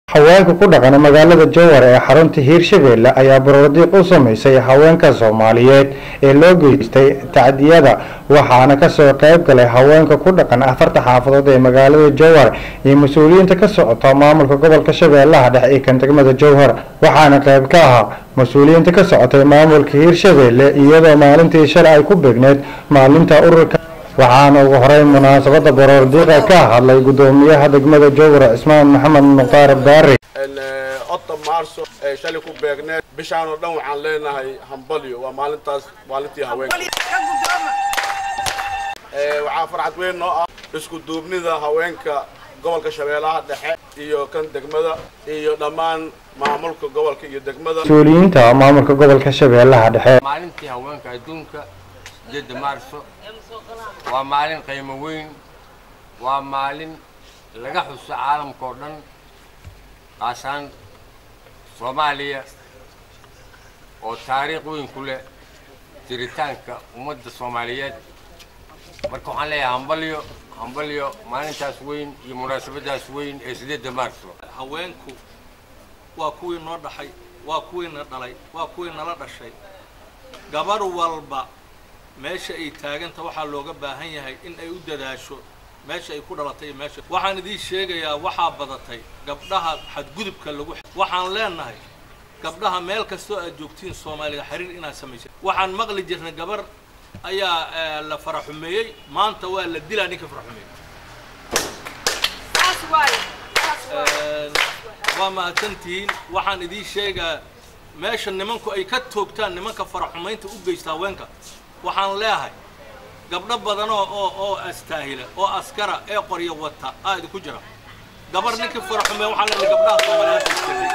haweenka ku dhaqan magaalada jowhar ee xarunta hiirshabeelle ayaa barordiiq u samaysay haweenka soomaaliyeed ee loo geystay tacdiyada waxaana kasoo qayb galay haweenka ku dhaqan afarta xaafadood ee magaalada jowhar iyo mas-uuliyiinta ka socota maamulka gobolka shabeellaha dhexe ee kan degmada jowhar waxaana qayb ka ahaa mas-uuliyiinta ka socotay maamulka hiirshabeelle iyadoo maalintii shalay ay ku beegneed maalinta ururka waxaana ugu horeyn munaasabada baroordiiqa ka hadlay gudoomiyaha degmada jowhar cismaan maxamed mukhtaar baari otta maarso ee shalay ku beegneed bishaan oo dhan waxaan leenahay hambalyo waa maalintaas maalintii haweenka waxaa farxad weyn noo ah isku duubnida haweenka gobolka shabeellaha dhexe iyo kan degmada iyo dhammaan maamulka gobolka iyo degmada mas-uuliyiinta maamulka gobolka shabeellaha dhexe maalintii haweenka adduunka jidda maarso waa maalin qiimo weyn waa maalin laga xuso caalamka oo dhan qaasaan soomaaliya oo taariikh weyn ku leh jiritaanka ummadda soomaaliyeed marka waxaan leeyahay hambalyo hambalyo maalintaas weyn iyo munaasabadaas weyn ee sideedda maarso haweenku waa kuwii noo dhaxay waa kuwiina dhalay waa kuwii nala dhashay gabar walba meesha ay taaganta waxaa looga baahan yahay in ay u dadaasho meesha ay ku dhalatay iyo meesha waxaan idiin sheegayaa waxaa badatay gabdhaha xadgudubka lagu waxaan leenahay gabdhaha meel kastoo aad joogtiin soomaaliga xiriir inaad samaysa waxaan maqli jirnay gabar ayaa la faraxumeeyey maanta waa la dilaa ninka faraxumeeyey waa mahadsantihiin waxaan idiin sheegaa meesha nimanku ay ka toogtaan nimanka faraxumaynta u geysta haweenka waxaan leeyahay gabdho badan oo oo oo astaahila oo askara ee qoryo wata aa idinku jira gabar ninkii faraxume waxaan leenahay gabdhaha soomaaliyeed iskagay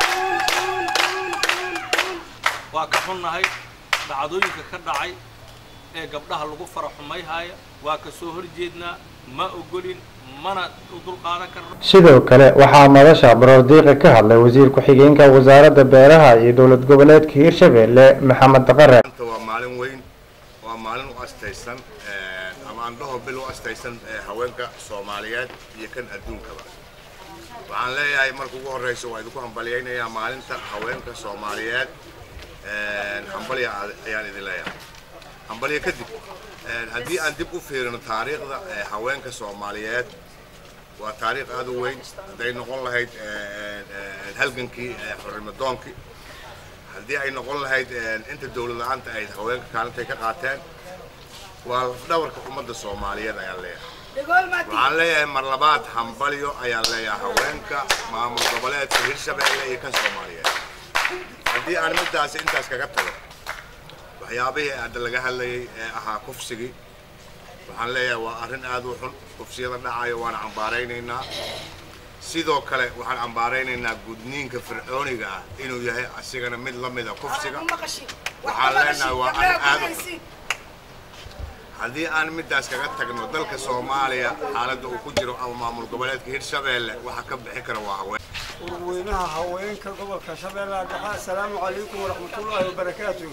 waa ka xunnahay dhacdooyinka ka dhacay ee gabdhaha lagu faraxumayhaya waa ka soo horjeednaa ma ogolin mana u dulqaadan karno sidoo kale waxaa madasha baroordiiqa ka hadlay wasiir ku-xigeenka wasaaradda beeraha iyo dowlad goboleedka hiirshabeelle maxamed daqare waa maalin weyn waa maalin u astaysan ama andhaho bil u astaysan haweenka soomaaliyeed iyo kan adduunkaba waxaan leeyahay marka ugu horreysa waa idinku hambalyaynayaa maalinta haweenka soomaaliyeed hambalya ayaan idin leeyahay hambalya kadib haddii aan dib u fiirino taariikhda haweenka soomaaliyeed waa taariikh aad u weyn hadday noqon lahayd halgankii xorrimadoonkii haddii ay noqon lahayd inta dawlad la-aanta ay haweenka kaalintay ka qaateen waa lafdhabarka ummadda soomaaliyeed ayaan leeyahay waxaan leeyahay mar labaad hambalyo ayaan leeyahay haweenka maamul goboleedka hirshabeelle iyo kan soomaaliyeed haddii aan middaasi intaas kaga tago waxyaabihii hadda laga hadlayay ee ahaa kufsigii waxaan leeyahay waa arrin aad u xun kufsiyada dhacayo waan cambaaraynaynaa sidoo kale waxaan cambaaraynaynaa gudniinka fircooniga ah inuu yahay asigana mid la mida kufsiga waxaan leenahay waa arrin aad u xun haddii aan middaas kaga tagno dalka soomaaliya xaaladda uu ku jiro ama maamul goboleedka hirshabeelle waxa ka bixi kara waa haween urweynaha haweenka gobolka shabeellaha dhexe assalaamu calaykum waraxmatullaahi wabarakaatu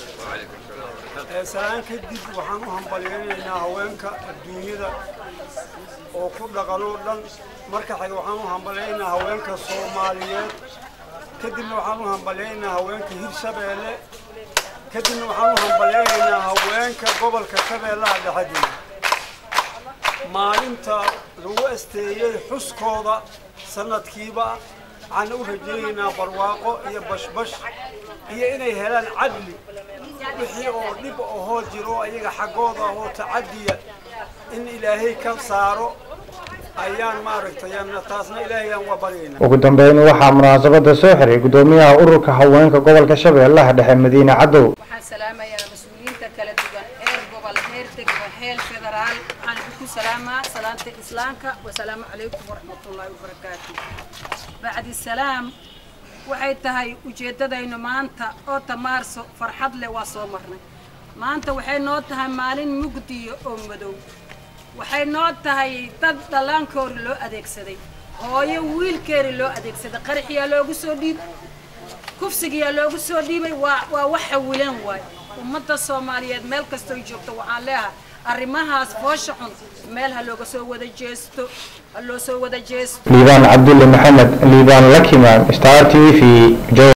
salaan kadib waxaan u hambalyaynaynaa haweenka adduunyada oo ku dhaqan oo dhan marka xig waxaan u hambalyaynaynaa haweenka soomaaliyeed kadibna waxaan u hambalyaynaynaa haweenka hirshabeelle kadibna waxaan u hambalyaynaynaa haweenka gobolka shabeellaha dhexediina maalinta lagu asteeyey xuskooda sanadkiiba waxaan u rajaynaynaa barwaaqo iyo bashbash iyo inay helaan cadli wixii oo dhib ahoo jiro ayaga xaggooda ahoo tacadiya in ilaahay ka saaro ayaan maaragtay taasna ilaahayaan waa baryaynaa ugu dambeyn waxaa munaasabada soo xiray gudoomiyaha ururka haweenka gobolka shabeellaha dhexe madiine cadow waxaan salaamayaa mas-uuliyiinta kala duwan heer gobol heer degmo heer federaal waxaan idinku salaamaa salaanta islaamka wasalaamu calaykum waraxmatullaahi wabarakaatu bacdi salaam waxay tahay ujeeddadaynu maanta oo tamaarso farxad leh waa soo marnay maanta waxay noo tahay maalin mugdiya oo madow waxay noo tahay dad dhallaankoori loo adeegsaday hooyo wiilkeeri loo adeegsaday qaraxiyaa loogu soo dhiibay kufsigiyaa loogu soo dhiibay waa waa wax xawilan waay ummadda soomaaliyeed meel kastoo joogto waxaan leeyahay arrimahaas foosha xun meel ha looga soo wada jeesto ha loo soo wada jeesto liibaan cabdulle maxamed liibaan lakimaan star t v